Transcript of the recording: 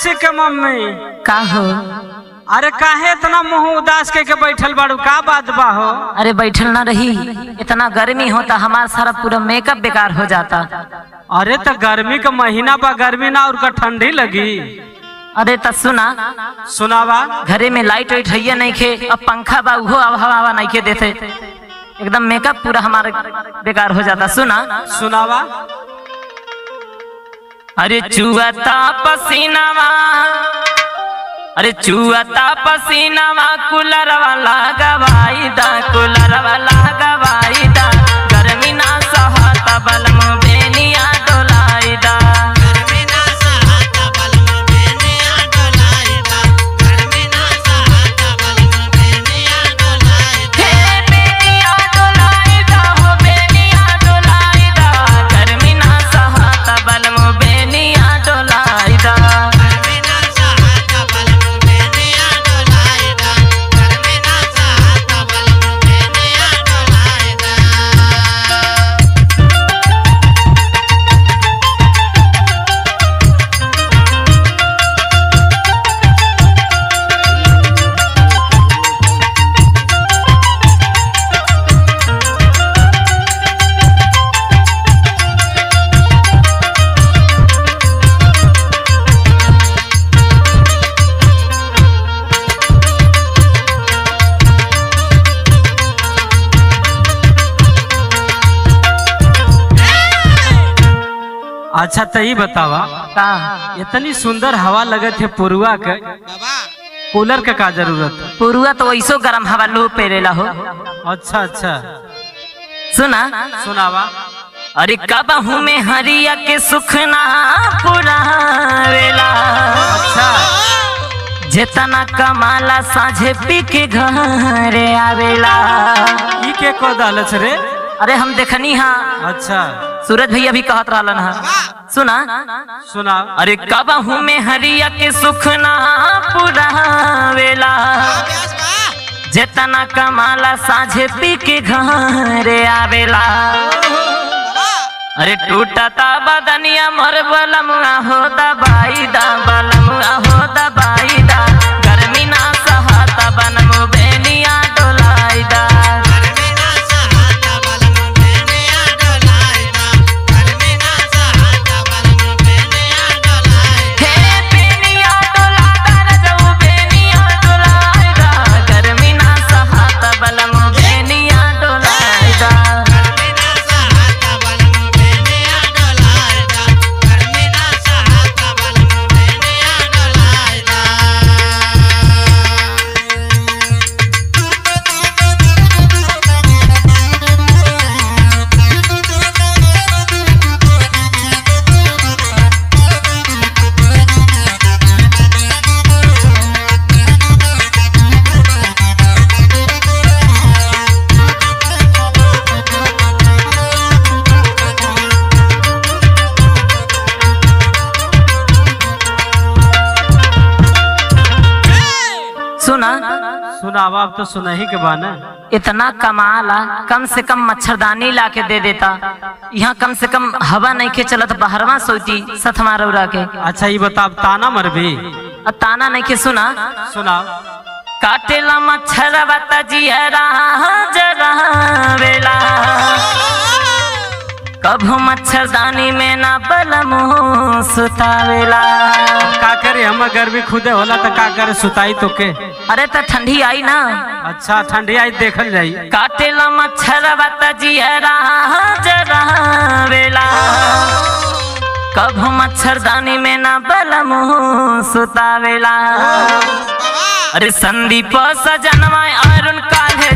ऋषि के मम्मी का हो अरे काहे इतना मुंह उदास के के बैठल बाड़ू का बात बा हो अरे बैठल ना रही इतना गर्मी होता हमारा सारा पूरा मेकअप बेकार हो जाता अरे तो गर्मी का महीना बा गर्मी ना और का ठंडी लगी अरे त सुना सुनावा घरे में लाइट वाइट है नहीं खे अब पंखा बा उहो अब हवा हवा नहीं के देते एकदम मेकअप पूरा हमारा बेकार हो जाता सुना सुनावा अरे चुअता पसीनावा अरे चुअता पसीनावा कूलर वाला गवाई दा कूलर वाला गवाई दा गर्मी ना सहता बलम बेनिया डोलाई दा हे बेनिया डोलाई दा हो बेनिया डोलाई दा गर्मी ना सहता बलम बेनिया डोलाई दा अच्छा तो ये बतावा का इतनी सुंदर हवा लगत है पुरुआ के कूलर के का जरूरत है पुरुआ तो वैसो गरम हवा लू पेरेला हो अच्छा अच्छा सुना सुनावा अरे कबहू में हरिया के सुखना पुरावेला अच्छा जेतना कमाला साझे पी के घरे आवेला ई के को दालच रे अरे हम देखनी हा अच्छा सूरज भैया भी कहत रहलन हा सुना सुना अरे कबहू में हरिया के सुखना पुरावेला जेतना कमाला साझे पी के घरे आवेला अरे टूटता बदनिया मोर बलमुआ हो दबाई दा बलमुआ हो दबाई दा गर्मी ना सहता बनमु बेनिया डोलाई दा हे बेनिया डोला दा रजऊ बेनिया डोलाई दा गर्मी ना सहता बलमु बेनिया डोलाई दा सुना सुनावा अब तो सुना ही के बाना इतना कमाला कम से कम मच्छरदानी ला के दे देता यहाँ कम से कम हवा नहीं के चलत बहरवा सोती सतमा रौरा के अच्छा ये बता अब ताना मर भी अब ताना नहीं के सुना सुना काटेला मच्छर बता जियरा जरा वेला कभू मच्छरदानी में ना बलमो सुतावेला का करे हम गर्मी खुदे होला तो का करे सुताई तो के अरे तो ठंडी आई ना अच्छा ठंडी आई देखल जाई काटेला मच्छर बता जियरा जरा वेला कभू मच्छरदानी में ना बलमो सुतावेला अरे संदीप सजनवा अरुण काहे